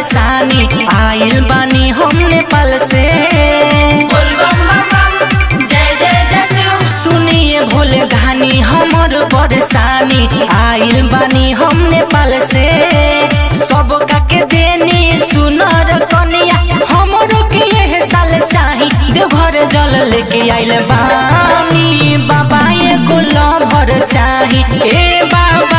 परेशानी आइल बानी हम नेपाल से बोल बम बम बम जय जय जय शिव सुनिए भोले घानी हमर परेशानी आइल बानी हम नेपाल से सब के देनी सुनर कनिया हमरो के यह साल चाही देवघर जल लेके आइल बानी बाबा एगो लभर चाही ए बाबा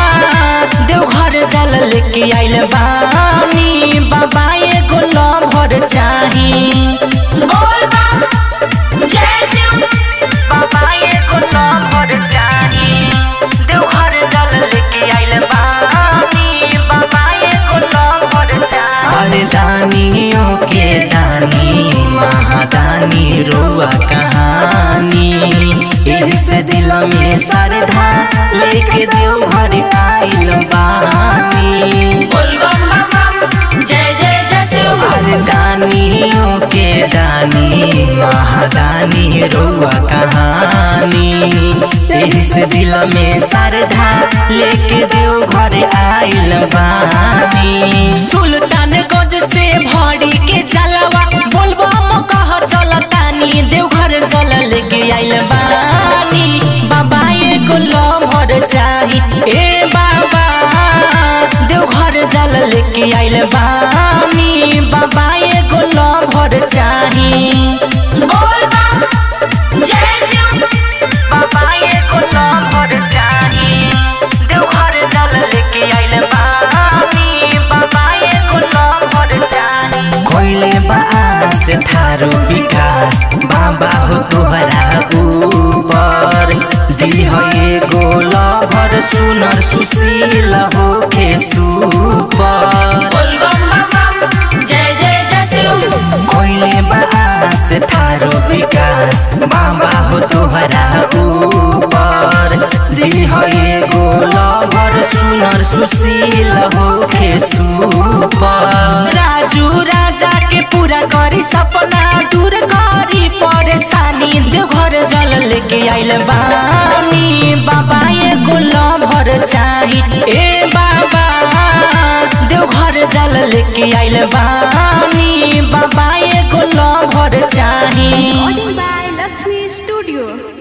देवघर जल लेके आइल बानी बाबा एगो लभर चाही बोल बम जय शिव बाबा एगो लभर चाही देवघर जल लेके आइल बानी बाबा एगो लभर चाही अरे दानियों के दानी महादानी रुआ कहानी एही से दिल में सरधा लेके देवघर आइल बानी बोल बम बम बम जय जय जय शिव अरे दानियों के दानी महादानी रुआ कहानी एही से दिल में सरधा लेके देव घर आइल बानी सुल्तान गंज से भरी के चलवा बोलबा म कह चलतानी देव घर चल लेके आइल बानी बाबा एगो लभर चाही ए बाबा देवघर जल लेके आइल बानी बाबा एगो लभर चाही बोल बम जय शिव बाबा एगो लभर चाही देवघर जल लेके आइल बानी बाबा एगो लभर चाही कोइले बास थारो विकास बाबा हो तोहरा ऊपर दिल है एगो लभर सुनर सुशील हो के सुपर बोल बम बम बम जय जय जय शिव कोइले बास थारो विकास बाबा हो तोहरा ऊपर दिल है एगो लभर सुनर सुशील हो के सुपर राजू राजा के पूरा करी सपना दूर करी परेशानी देवघर जल लेके आइल बानी बाबा एगो लभर चाही ए बाबा देवघर जल लेके आइल बानी बाबा एगो लभर चाही Recording by Lakshmi Studio.